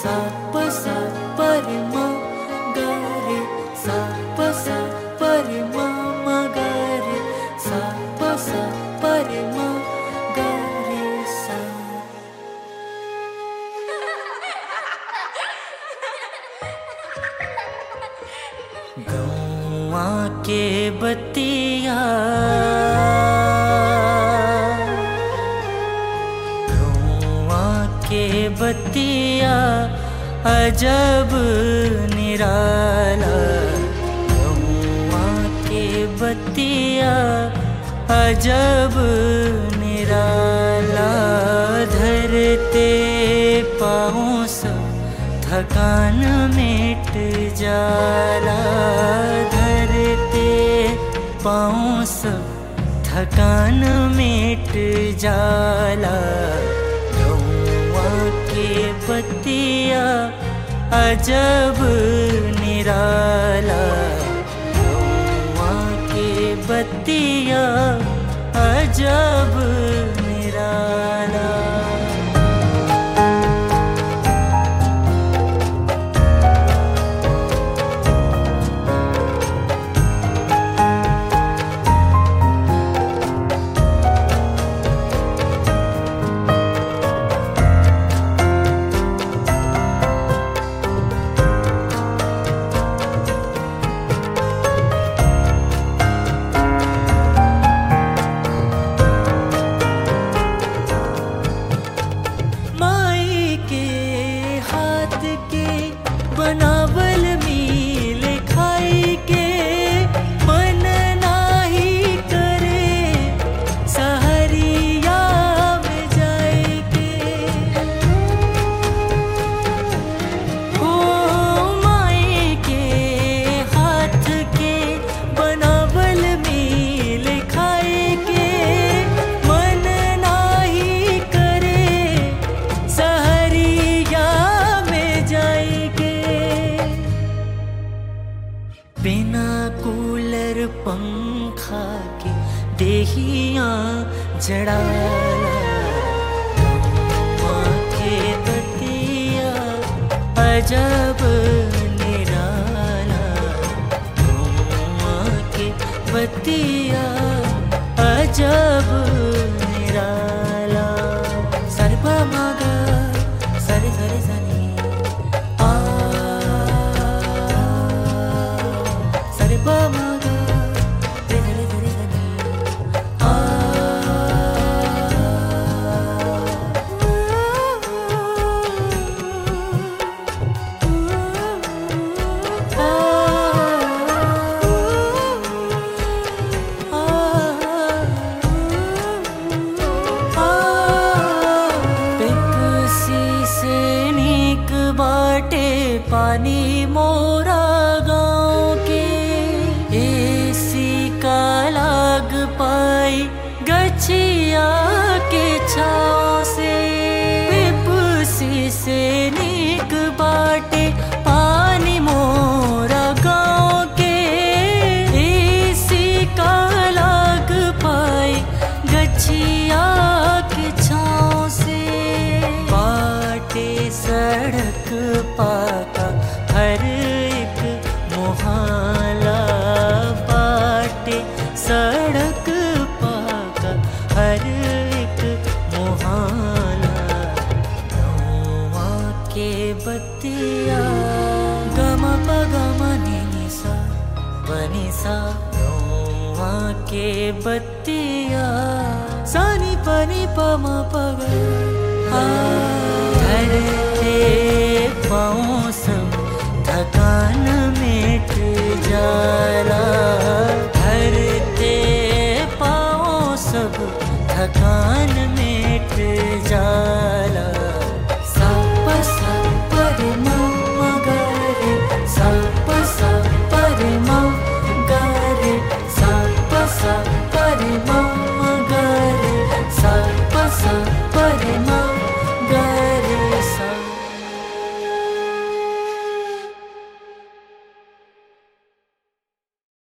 सा प सा प रे म ग रे सा प सा प रे म म ग रे सा प सा प रे म ग रे सा गौआ के बतिया गौआ के बतिया अजब निराला गौआ के बतिया अजब निराला धरते पाँव सब थकान मिट जाला धरते पाँव सब थकान मिट जाला गौआ के बतिया अजब निराला गौआ के बतिया अजब निराला माई के हाथ के बनावल मील खाई के मन नाही करे सहरिया में जाए के हो माई के हाथ के बनावल मील खाए के मन नाही करे सहरिया में जाएगे बिना कूलर पंखा के देहिया जड़ाला गौआ के बतिया अजब निराला गौआ के बतिया अजब निराला सरपा मागा सरे सरे सनी आ सरे पा मागा रे रे रे सनी आ पेप्सी से नीक बाटे पानी मोरा गाँव के एसी का लाग पाई गछिया के छाँव से पेप्सी से नीक बाटे पानी मोरा गाँव के एसी का लाग पाई गछिया के छाँव से बाटे सड़क पाका हर एक मोहल्ला बाटे सड़क पाका हर एक मोहल्ला गौआ के बतिया गम पगम निसा बनिसा गौआ के बतिया सानी पनी पम पग धरते पाँव सब थकान मिट जाला धरते पाँव सब थकान मिट